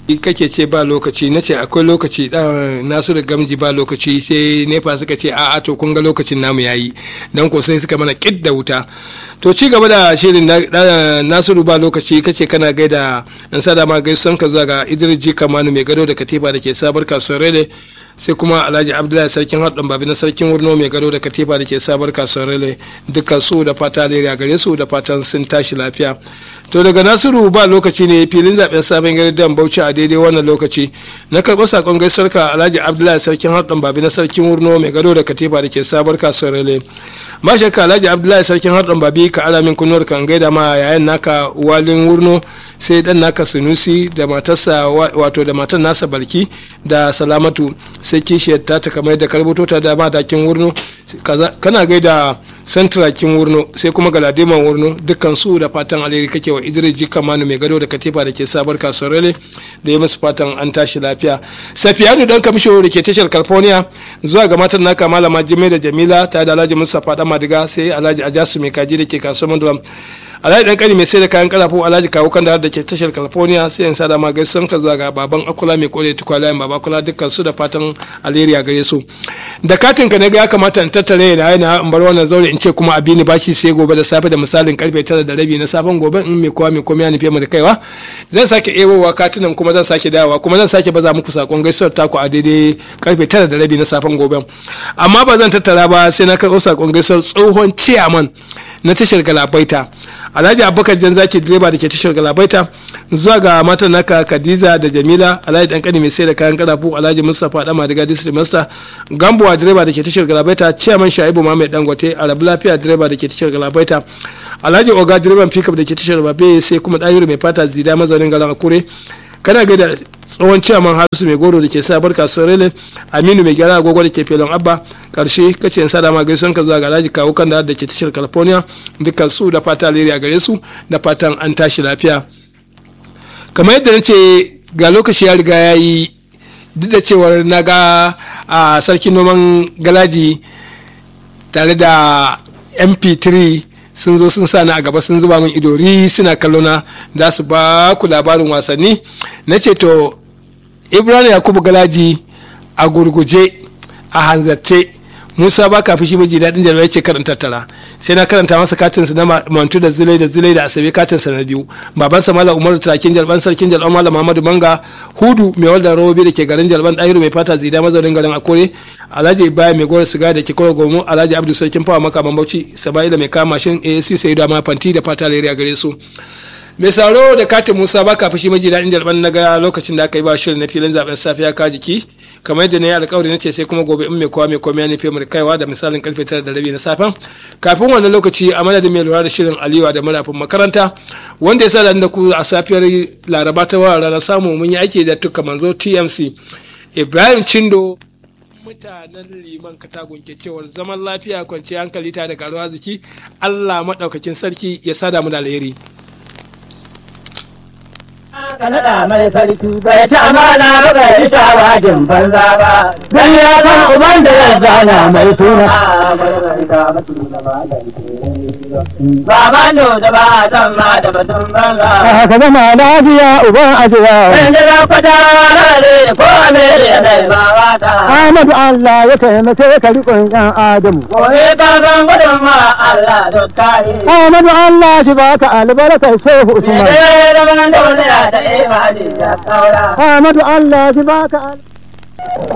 kake ce ba lokaci na ce akwai lokaci dan nasiru gamji ba lokaci sai nefa suka ce a'a to kun ga lokacin namu yayi dan ko sai suka mana kid da wuta to ci gaba da shirin nasiru ba lokaci kace kana gaida an sada ma gaisan ka zuwa ga idris ji kamanu mai gado da katifa da ke sabar kasuwar rele sai kuma alhaji abdullahi sarkin haɗin babi na sarkin wurno mai gado da katifa da ke sabar kasuwar rele dukkan su da fata alheri a gare su da fatan sun tashi lafiya to daga nasiru ba lokaci ne filin zaben sabon gari dan bauchi a daidai wannan lokaci na karɓi sakon gaisuwar ka alhaji abdullahi sarkin haɗin babi na sarkin wurno mai gado da katifa da ke sabar kasuwar rele ma shakka alhaji abdullahi sarkin haɗin babi ka ala min kunnuwar kan gaida ma yayan naka walin wurno sai dan naka sunusi da matarsa wato da matar nasa balki da salamatu sai kishiyar ta ta kamar da karbuto ta da madakin wurno kana gaida santrakin wurno sai kuma galadiman wurno dukkan su da fatan alheri kake wa idris jika manu mai gado da katifa da ke sabar kasuwar da ya musu fatan an tashi lafiya safiyanu dan kamisho da ke tashar california zuwa ga matan naka malama jimai da jamila ta da alhaji mustapha dan madiga sai alhaji ajasu mai kaji da ke kasuwar mandalam alhaji dan kani mai sai da kayan kalafu alhaji kawo kan da ke tashar california sai yan sada ma gaisan ka zuwa ga baban akula mai kore tukwalayen baba kula dukkan su da fatan alheri a gare su da katin ka ne ya kamata in tattare na yana in bar wannan zaure in ce kuma a bini bashi sai gobe da safe da misalin karfe tara da rabi na safen gobe in mai kowa mai komai ya nufi mu da kaiwa zan sake ebowa katunan kuma zan sake dawowa kuma zan sake baza muku sakon gaisuwar taku a daidai karfe tara da rabi na safen gobe amma ba zan tattara ba sai na karɓo sakon gaisuwar tsohon ciyaman na tashar galabaita alhaji abubakar jan zaki direba da ke tashar galabaita zuwa ga matan naka khadiza da jamila alhaji dan kani mai sai da kayan karafu alhaji mustapha dama daga district master gambuwa direba da ke tashar galabaita chairman shaibu mahammed dangote arabu lafiya direba da ke tashar galabaita alhaji oga direban pickup da ke tashar babe sai kuma dahiru mai fata zida mazaunin garin akure kana gaida tsohon ciyaman harisu mai goro da ke sa barka sorele aminu mai gyara agogo da ke felon abba karshe kace in sada ma gaison ka zuwa ga alhaji kawo kan da ke tashar california dukkan su da fata alheri a gare su da fatan an tashi lafiya kamar yadda na ce ga lokaci ya riga ya yi duk da cewar na ga a sarkin noman galaji tare da mp3 sun zo sun sa ni a gaba sun zuba min idori suna kallo na da su ba ku labarin wasanni na ce to ibrahim yakubu galaji a gurguje a hanzarce musa ba ka fushi miji daɗin jarabar ya ce karanta tara sai na karanta masa katinsa na mantu da zilai da zilai da asabe katinsa na biyu babansa malam umaru turakin jalban sarkin jalban malam muhammadu manga hudu mai walda robobi da ke garin jalban ɗahiru mai fata zida mazaunin garin akore alhaji ibrahim mai gora siga da ke kora gomu alhaji abdu sarkin fawa makaman bauchi saba'ila mai kama mashin asc sai da ma fanti da fata lere a gare su mai sauro da katin musa baka fushi maji daɗin jalban na ga lokacin da aka yi ba shirin na filin zaben safiya ka jiki kamar yadda na yi alkawari na ce sai kuma gobe in mai kowa mai komai ya nufi mu kaiwa da misalin karfe tara da rabi na safen kafin wannan lokaci a madadin mai lura da shirin aliyu da marafin makaranta wanda ya sa da ku a safiyar laraba ta wa ranar samu mun yi aiki da tuka manzo tmc ibrahim chindo mutanen liman katagun ke cewar zaman lafiya kwanciyar hankali ta da karuwa arziki allah maɗaukakin sarki ya sada mu da alheri ka naɗa mai sarki bai ta amana ba bai yi shawagin banza ba dan ya san uban da ya zana mai suna Baban da ba a san ma da batun banza. Ka zama lafiya uban ajiya. Sai da za ku tare ko Ameriya zai ba wata. Ahmadu Allah ya taimake ka riƙon ƴan Adamu. Gobe ka san gudun ma Allah duk kare. Ahmadu Allah shi baka albarkar Shehu Usman. Sai da ban duniya ta imani ya saura. Ahmadu Allah shi baka albarkar